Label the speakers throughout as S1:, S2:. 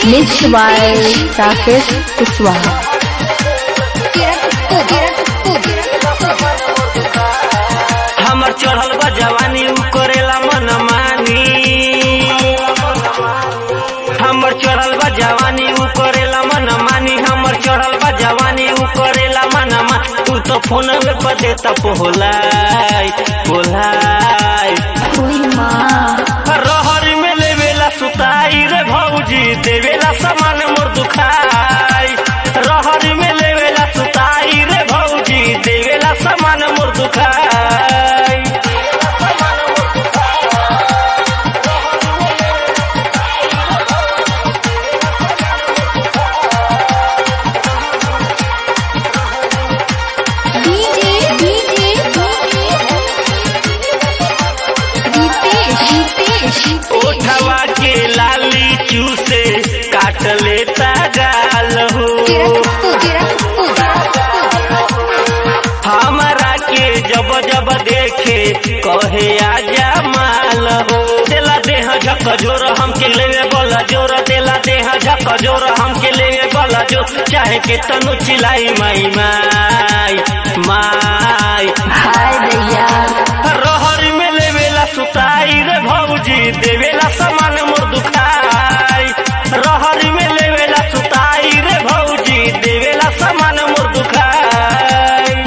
S1: Mixed by Rakesh Kuswaha.
S2: हमर चढ़ल बा जवानी उ करेला मन मानी हमर चढ़ल बा जवानी उ करेला मन मानी हमर चढ़ल बा जवानी उ करेला मन मा तू तो फोन में पर देता पोलाई पोलाई रहर में लेवेला सुताई रे भौजी देवेला सामान मोर दुखाई रहर में लेवेला सुताई रे भौजी देवेला सामान मोर दुखाई ओठवा के लाली चूसे काट लेता गाल हो हमारा के जब जब देखे कहे आजा माल हो देला देह झक जोर हमके लेवे बोला जोर देला देह झक जोर हमके लेवे बोला जोर चाहे के तनु चिलाई माई माई माई रहर में लेवेला सुताई रे भौजी देवेला सामान मोर दुखाई रहर में लेवेला सुताई रे भौजी देवेला सामान मोर दुखाई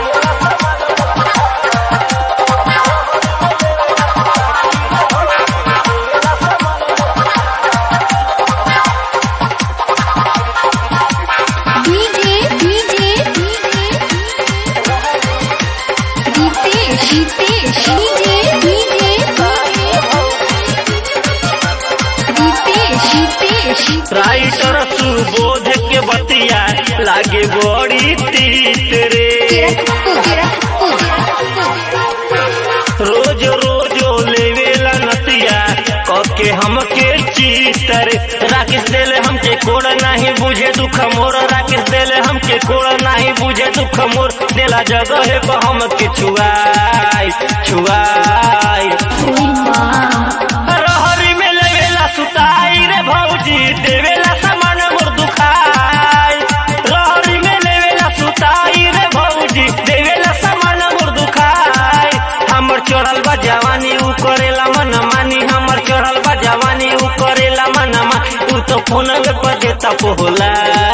S2: राइटर सुबोध के बतिया लागे बड़ी तीत रे रोज रोज लेवेला नतिया कके हमके चीतर राकेश देले हमके कोड़ नहीं बुझे दुख मोर राकेश देले हमके कोड़ नहीं बुझे दुख मोर देला जगह पर हमके छुआई छुआई रहरी में लेवेला सुताई रे भौजी देवेला सामान मोर दुखाई रहरी में लेवेला सुताई रे भौजी देवेला सामान मोर दुखाई हमर चढ़ल बा जवानी उ करेला मन मानी हमर चढ़ल बा जवानी उ करेला मन मा तू तो फोन पे देता पोहला